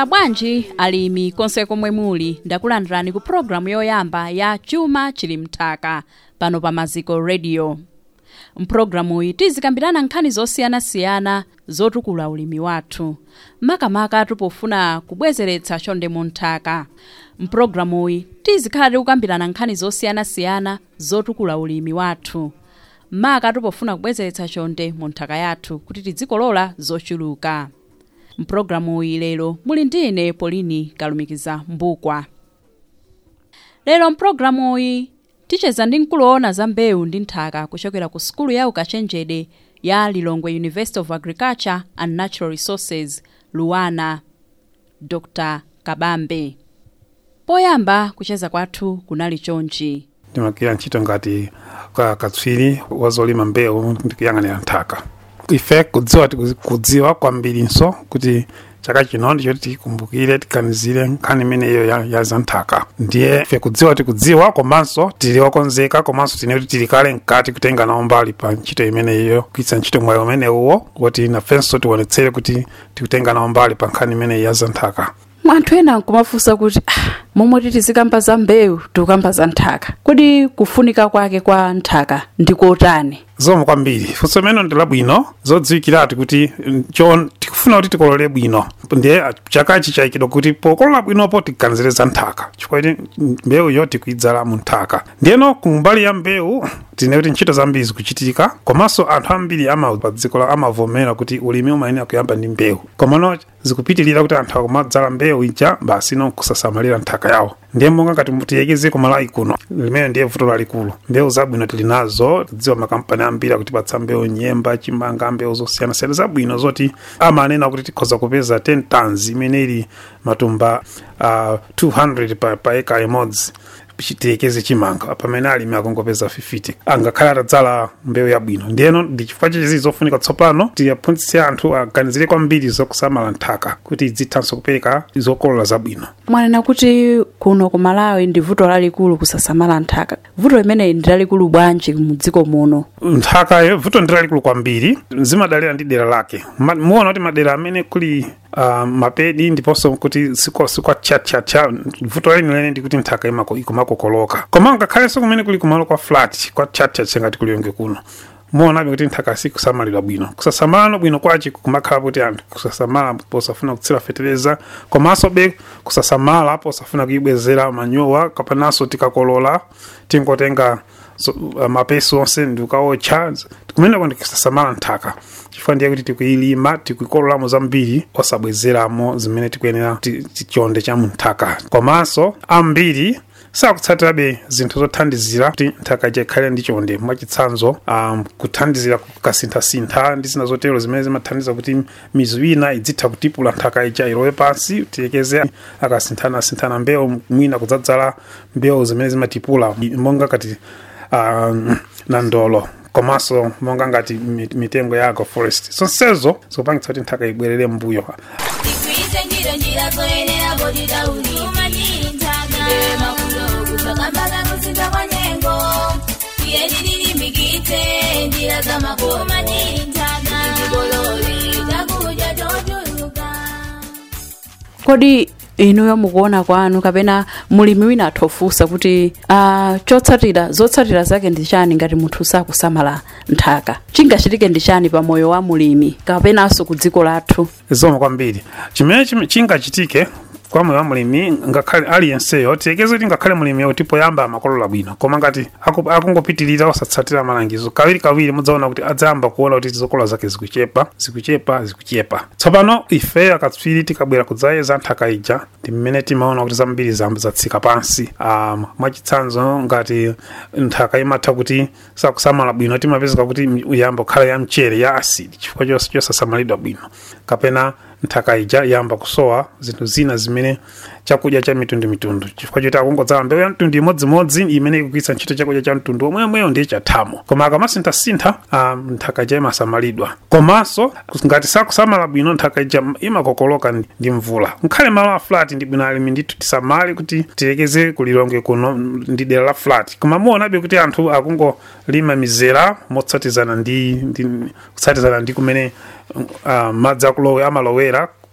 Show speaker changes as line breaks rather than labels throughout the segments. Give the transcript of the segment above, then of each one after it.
mwaswera bwanji alimi konse komwe muli ndakulandirani ku pologalamu yoyamba ya chuma chili mthaka pano pa maziko radio mpulogalamuyi tizikambirana nkhani zosiyanasiyana zotukula ulimi wathu makamaka tupofuna kubwezeretsa chonde mu nthaka mpulogalamuyi tizikhala tikukambirana nkhani zosiyanasiyana zotukula ulimi wathu maka tupofuna kubwezeretsa chonde mu nthaka yathu kuti tizikolola zochuluka mpulogalamu iyi lero muli ndi ine polini kalumikiza mbukwa lero mpulogalamu iyi ticheza ndi mkuluowona za mbewu ndi nthaka kuchokera ku sukulu ya ukachenjede ya lilongwe university of agriculture and natural resources luwana dr kabambe poyamba kucheza kwathu kunali chonchi
ndimagwira ntchito ngati ka katswiri wazolima mbewu ndikuyang'anira nthaka ife kudziwa kudziwa kwambirinso kuti chaka chino ndicho tikumbukire tiganizire nkhani imeneyo ya, ya za nthaka ndiye ife kudziwa tikudziwa komanso tili okonzeka komanso tine kuti tili kale mkati kutenga nawo mbali pa ntchito imeneyo kugwiritsa ntchito mwayi umenewuwo kuti nafenso tionetsere kuti tikutenga nawo mbali pa nkhani imeneyi ya za nthaka
anthu ena nkumafunsa kuti ah, momwe tizikamba za mbewu tikukamba za nthaka kodi kufunika kwake kwa nthaka ndikotani
zomwe kwambiri funso imene ndi labwino zodziwikiratu kuti cho tikufuna kuti tikolole bwino ndiye chakachi chayikidwa kuti pokolola bwinopo tiganizire za nthaka chifukwa kuti mbewuyo tikuidzala mu nthaka ndiyeno kumbali ya mbewu tine kuti ntchito zambiri zikuchitika komanso anthu ambiri ama pa dziko la amavomera kuti ulimi umayenera kuyamba ndi mbewu komano zikupitirira kuti anthu akumadzala mbewu ija basi no kusasamalira nthaka yawo ndiye monga ngati tiyekeze kumalawi kuno limene ndiye vuto lalikulu mbewu zabwino tili nazo tidziwa makampani ambiri akutipatsa mbewu nyemba chimanga mbewu zosiyanasiyana zabwino zoti amanena kuti tikhoza kupeza 10 tons imene ili matumba uh, 200 pa, pa eka imodzi tiyekeze chimanga pamene alimi akungopeza 50 angakhale atadzala mbewu yabwino ndiyeno ndi chifukwa chichi zofunika tsopano tiyaphunzitse anthu aganizire kwambiri zokusamala nthaka kuti idzithanso kupereka zokolola zabwino
mwanena kuti kuno ku malawi ndi vuto lalikulu kusasamala nthaka vuto limeneyi ndi lalikulu bwanji mu dziko muno
nthaka vuto ndi lalikulu kwambiri zimadalira ndi dera lake muona kuti madera amene kuli uh, mapedi ndiponso kuti sikwatchatchatcha vuto lenilene ndikuti nthaka ikumakokoloka koma ngakhalenso kumene kuli kumalo kwa flat kwa chatchatcha ngati kuliyonge kuno muonabe kuti nthaka sikusamalidwa bwino kusasamala bwino kwachi kumakhala kuti anthu kusasamala posafuna kutsira fetereza komanso be kusasamala posafuna kuibwezera manyowa kapananso tikakolola tingotenga so, uh, mapesi onse ndikukaotcha kumeneko ndikusasamala nthaka chifukwa ndiye kuti tikuyilima tikuikololamo zambiri osabwezeramo zimene tikuyenera tichonde cha mu nthaka komanso ambiri sakutsatirabe zinthu zothandizira kuti nthaka ija ikhale ndi chonde mwachitsanzo um, kuthandizira kukasinthasintha ndi zina zotero zimene zimathandiza kuti mizu ina idzitha kutipula nthaka ija ilowe pansi tiyekeze akasinthanasinthana mbewu mwina kudzadzala mbewu zimene zimatipula monga kati um, na ndolo komanso monga ngati mitengo ya agroforest zonsezo zikupangitsa kuti nthaka ibwerere mbuyo
Tikwize njira njira zoyenera bodi tauli Umanyiri ntaga Makulo kusakambala kusinza kwa nyengo Tiyeniriri mikite njira za mako Umanyiri ntaga Ikibololi takuja jojuluka
kodi inuyo mukuona kwanu kapena mulimi wina athofusa kuti uh, chotsatira zotsatira zake ndi chani ngati munthu sakusamala nthaka chingachitike ndi chani pa moyo wa mulimi kapenanso ku dziko lathu
zomwe kwambiri chimene chim- chingachitike kwa moyo wa mulimi ngakhale aliyenseyo tiyekeze kuti ngakhale mulimiyo tipoyamba amakolola bwino koma ngati aku- akungopitirira osatsatira malangizo kawiri kawiri mudzaona kuti adzayamba kuona kuti zokolola zake zikuchepa zikuchepa zikuchepa tsopano ife akatswiri tikabwera kudzayeza nthaka ija ndi mmene timaona kuti zambiri zambo zatsika pansi um, mwachitsanzo ngati nthaka imatha kuti sakusamala bwino timapezeka kuti yamba kukhala ya mchere ya asidi chifukwa chos- chosasamalidwa bwino kapena nthaka ija yamba kusowa zinthu zina zimene chakudya cha mitundumitundu chifukwa choti akungodzala mbewu ya mtundu imodzimodzi imene ikugwiritsa ntchito chakudya cha mtundu omweomweyo ndiye chathamo koma akamasinthasintha um, nthaka ija imasamalidwa komanso ngati sakusamala bwino nthaka ija imakokoloka ndi- ndi mvula nkhale malo a flat ndi bwino alimi ndithu tisamale kuti tilekeze kulilonge kuno ndi dera la flat koma muonabe kuti anthu akungolima mizera motsatizana ndi, ndi kutsatizana ndi kumene uh, madzi akulowe amalowera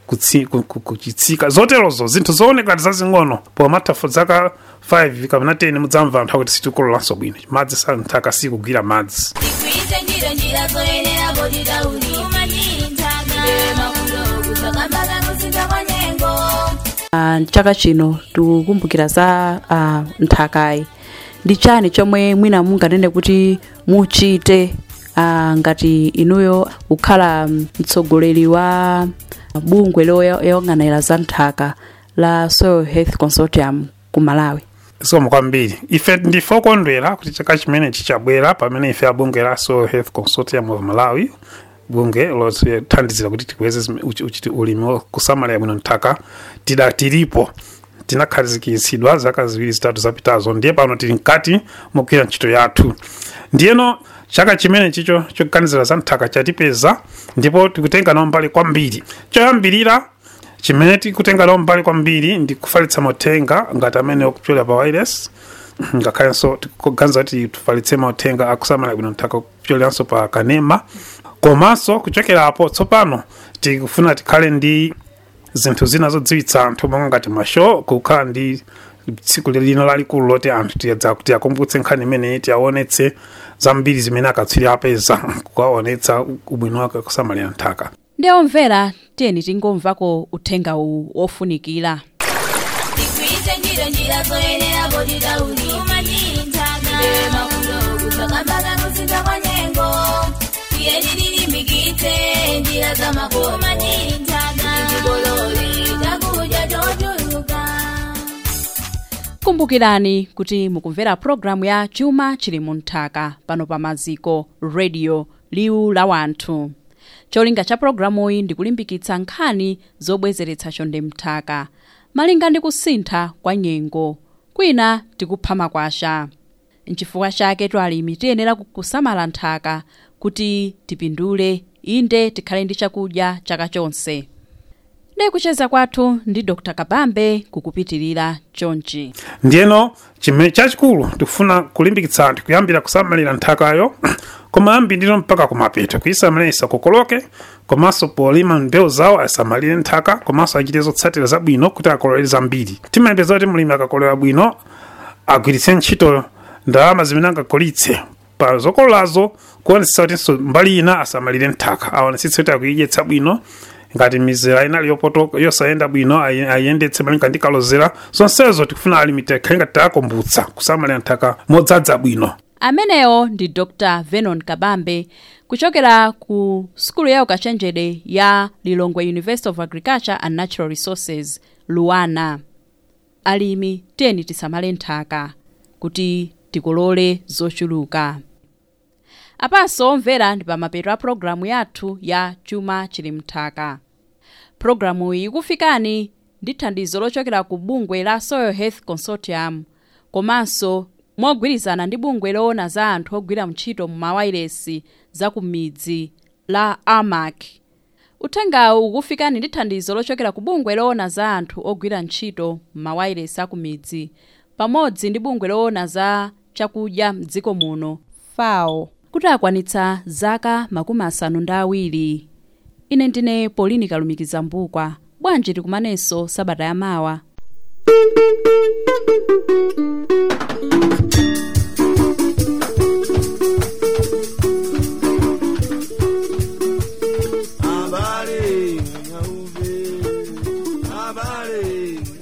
kutsi- ku- ku- kuchitsika zoterozo zinthu zooneka ngati zazing'ono pomatha zaka 5 kapena 10 mudzamva anthu akuti sitikololanso bwino madzi sa nthaka sikugwira madzi
tigwiritse ntchito njira zoyenera poti tauni umanyiri nthaka makulo kusakambaka kusintha kwa nyengo
Ah, chaka chino tikukumbukira za ah, nthakayi ndi chani chomwe mwina munganene kuti muchite ah, ngati inuyo kukhala mm, mtsogoleri wa bungwe loyang'anira za nthaka la soil health consortium ku malawi
zikomo kwambiri ife ndife okondwera kuti chaka chimene chichabwera pamene ife abungwe la soil health consortium of malawi bungwe lothandizira kuti tikweze zime- uchi- uchiti ulimi wo- kusamalira bwino nthaka tida tilipo tinakhazikitsidwa zaka ziwiri zitatu zapitazo ndiye pano tili mkati mogwira ntchito yathu ndiyeno chaka chimene chicho choganizira za nthaka chatipeza ndipo tikutenga nawo mbali kwambiri choyambirira chimene tikutenga nawo mbali kwambiri ndi kufalitsa mauthenga ngati amene okupyola pa wireless ngakhalenso tikuganiza kuti tifalitse mauthenga akusamala bwino nthaka kupyoleranso pa kanema komanso kuchokerapo tsopano tikufuna tikhale ndi zinthu zina zodziwitsa anthu monga ngati mashow kukhala ndi tsiku lino lalikulu loti anthu tiyadza kuti akumbutse nkhani imeneyi tiyaonetse zambiri zimene akatswiri apeza kuwaonetsa ubwino wake kusamalira nthaka
ndi omvera tiyeni tingomvako uthenga uwu wofunikira
tigwiritse ntchito njira zoyenera poti tauni umanyiri nthaka makulo kusakambaka kusintha kwa nyengo tiyeni tilimbikitse njira za makono umanyiri nthaka tikolole chakudya chochuluka
kumbukirani kuti mukumvera pulogalamu ya chuma chili mu nthaka pano pa maziko radio liwu la wanthu cholinga cha pulogalamuyi ndi kulimbikitsa nkhani zobwezeretsa chonde mthaka malinga ndi kusintha kwa nyengo kwina tikupha makwasha nchifukwa chake twalimi tiyenera kusamala nthaka kuti tipindule inde tikhale ndi chakudya chaka chonse ndi kucheza kwathu ndi dr kabambe kukupitirira chonchi
ndiyeno chimene chachikulu tikufuna kulimbikitsa anthu kuyambira kusamalira nthakayo kumayambiriro mpaka kumapeto kuyisamalira isakokoloke komanso polima mbewu zawo asamalire nthaka komanso achite zotsatira zabwino kuti akolole zambiri timayembeza kuti mulimi akakolera bwino agwiritse ntchito ndalama zimene angakolitse pa zokololazo kuonetsetsa kutinso mbali ina asamalire nthaka aonetsetse kuti akuyidyetsa bwino ngati mizera inali yopotoka yosayenda bwino ayi- ayiyendetse malinga ndi kalozera zonsezo tikufuna alimite khali ngati taakumbutsa kusamalira nthaka modzadza bwino
ameneyo ndi dr venon kabambe kuchokera ku sukulu ya ukachenjede ya lilongwe university of agriculture and natural resources luana alimi tiyeni tisamale nthaka kuti tikolole zochuluka apanso omvera ndi pamapeto a pulogalamu yathu ya chuma chili mthaka pulogalamu iyi ikufikani ndi thandizo lochokera ku bungwe la soil health consortium komanso mogwirizana ndi bungwe loona za anthu ogwira ntchito mu mawayilesi za ku midzi la amac uthengawu ukufikani ndi thandizo lochokera ku bungwe loona za anthu ogwira ntchito mu mawayilesi a ku midzi pamodzi ndi bungwe loona za chakudya mdziko muno fao kuti akwanitsa zaka makumi asanu ndi awiri ine ndine polini kalumikiza mbukwa bwanji tikumanenso sabata yamawa
Habari, nyauve, habari,